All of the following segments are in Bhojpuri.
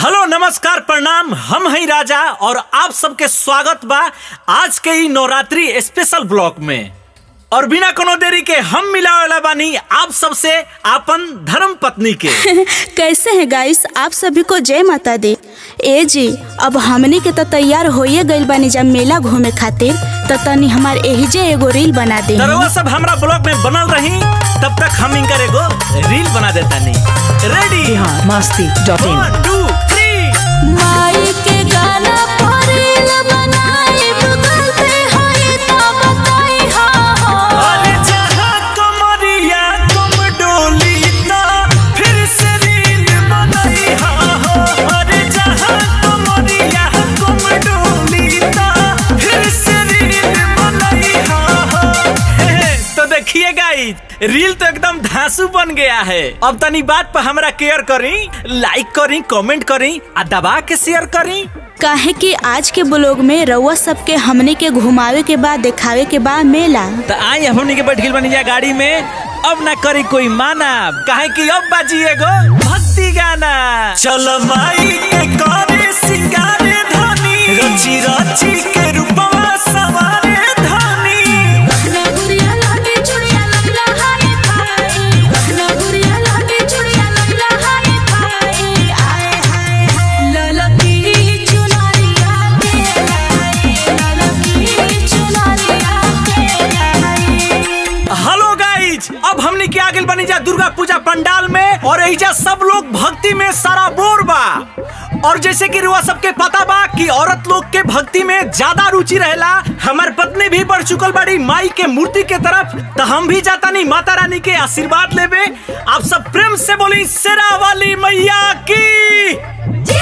हेलो नमस्कार प्रणाम हम हैं राजा और आप सबके स्वागत बा आज के ई नवरात्रि स्पेशल ब्लॉक में और बिना कोनो देरी के हम मिलावेला बानी आप सबसे आपन धर्म पत्नी के कैसे हैं गाइस आप सभी को जय माता दी ए जी अब हमनी के तो तैयार होइए गइल बानी जब मेला घूमे खातिर तो तनी हमार एही जे एगो रील बना दे तरवा सब हमरा ब्लॉग में बनल रही तब तक हम इनकर एगो रील बना देता नहीं ready Bihar Masti dot in one two three माई के गाना पर रील बनाई गूगल पे होई तो बताई हा अरे जहाँ कमरिया तुम डोली ता फिर से रील बनाई हा हो अरे जहाँ कमरिया तुम डोली ता फिर से रील बनाई हा हो हे, हे, तो देखिए गाइस रील तो एकदम धांसू बन गया है अब तनी बात पर हमरा केयर करी लाइक करी कमेंट करी आ दबा के शेयर करी काहे कि आज के ब्लॉग में रउआ सबके हमनी के घुमावे के बाद दिखावे के बाद मेला तो आई हमनी के बैठ गइल बनी जा गाड़ी में अब ना करी कोई माना काहे कि अब बाजी एगो भक्ति गाना चल माई के करे सिंगारे धनी रची रची के रूपवा सवारे धनी हेलो गाइज अब हमनी के आगे बनी जा दुर्गा पूजा पंडाल में और एहिजा सब लोग भक्ति में सारा बोर बा और जैसे कि रुआ सबके पता बा कि औरत लोग के भक्ति में ज्यादा रुचि रहेला हमार पत्नी भी बढ़ चुकल बड़ी माई के मूर्ति के तरफ तो हम भी जाता नहीं माता रानी के आशीर्वाद लेवे आप सब प्रेम से बोली शेरा वाली मैया की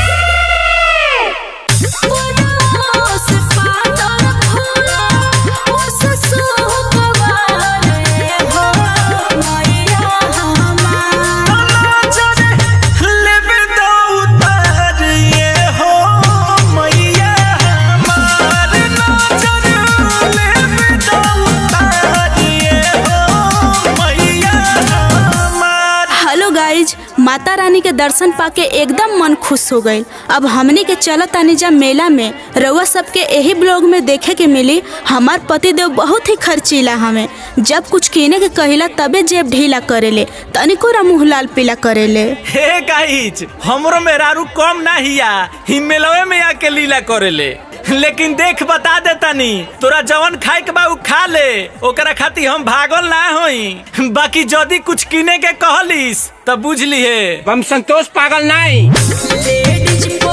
लेवे दो उतार ये हो मैया हमार नजर लेवे दो उतार ये हो मैया हमार हेलो गाइज माता रानी के दर्शन पाके एकदम मन खुश हो गईल अब हमनी के चलत तानी जा मेला में रउआ सबके यही ब्लॉग में देखे के मिली हमार पतिदेव बहुत ही खर्चीला हमें जब कुछ कीने के कहिला तबे जेब ढीला करेले तनिको रा मुंह लाल पीला करेले हे गाइज हमरो मेहरारू कम ना हिया हिमेलवे में आके लीला करेले लेकिन देख बता देतानी तोरा जवन खाए के बा उ खा ले ओकरा खातिर हम भागल ना होई बाकी जदी कुछ किने के कहलिस त बुझ लिहे हम संतोष पागल नहीं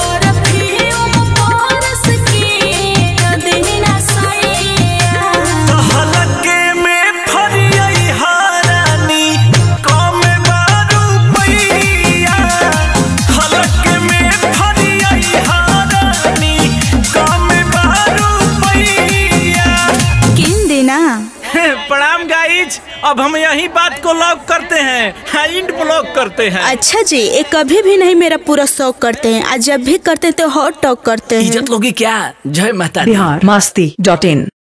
हलके में फरियई हारानी कम बारू पैया हलके में फरियई हारानी कम बारू पैया किन देना प्रणाम गाइज अब हम यही बात को लॉक करते हैं हाँ, इंड ब्लॉक करते हैं अच्छा जी ये कभी भी नहीं मेरा पूरा शौक करते हैं आज जब भी करते हैं तो हॉट टॉक करते हैं इज्जत लोगी क्या जय माता दी बिहार मस्ती डॉट इन